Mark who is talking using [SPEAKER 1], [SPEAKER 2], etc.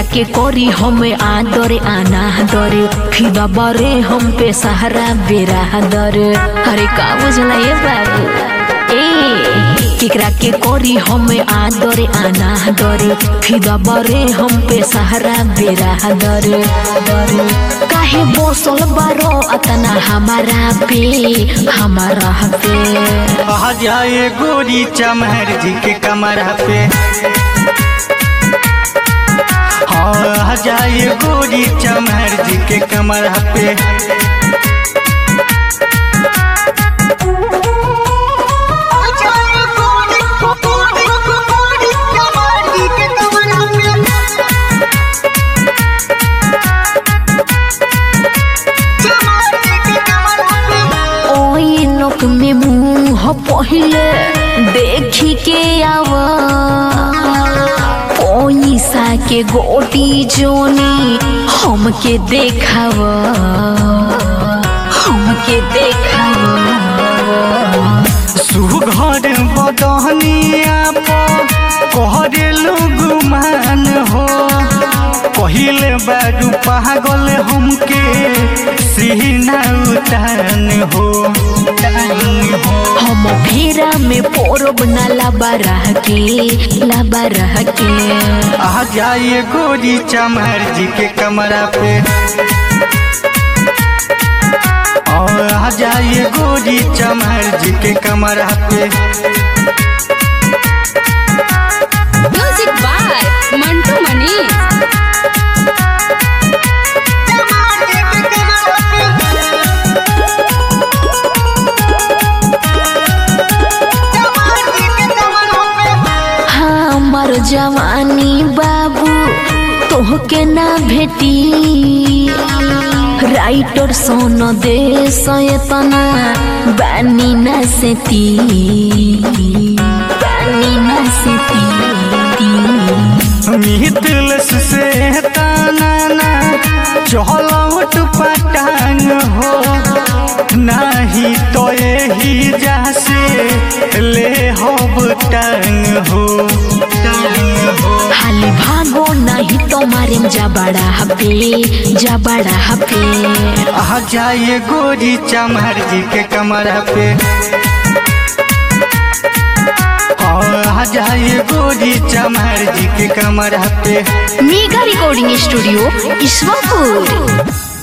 [SPEAKER 1] के कोरी हमें आदर आना दर फिदा बरे हम पे सहारा बेरा दर अरे का बुझला ये बाबू ए केकरा के कोरी हमें आदर आना दर फिदा बरे हम पे सहारा बेरा दर दर काहे बोसल बारो अतना हमारा पे हमारा पे
[SPEAKER 2] आ जाए गोरी चमहर जी के कमरा पे हाँ आ जाए गोरी चमहर जी के कमरा पे
[SPEAKER 1] ओई नोक में मुंह पहिले देखी के आवा पैसा के गोटी जोनी हमके देखावा हमके देखावा
[SPEAKER 2] सुघर बदहनिया पर कहरे लोग मान हो पहिले बारू पागल हमके सीना उतान हो उतान हो
[SPEAKER 1] हम फेरा में पोरब ना लाबारा के लाबारा के
[SPEAKER 2] आ जाइए गोरी चमहर जी के कमरा पे और आ जाइए गोरी चमहर जी के कमरा पे
[SPEAKER 3] म्यूजिक बाय मंटू मनी
[SPEAKER 1] हमर जवानी बाबू तोहके ना भेटी राइटर सोन दे सयतना बानी ना सेती बानी ना सेती
[SPEAKER 2] मिथिलस से ताना चहलौट पटांग हो नाही तो यही जासे ले होब टांग हो टांग हो
[SPEAKER 1] हाली भागो नहीं तो मारे जा बड़ा हपे जा बड़ा हपे
[SPEAKER 2] आ जाइए गोरी चमहर जी के कमरा पे और आ जाइए गोरी चमहर जी के कमरा पे
[SPEAKER 1] मेगा रिकॉर्डिंग स्टूडियो ईश्वरपुर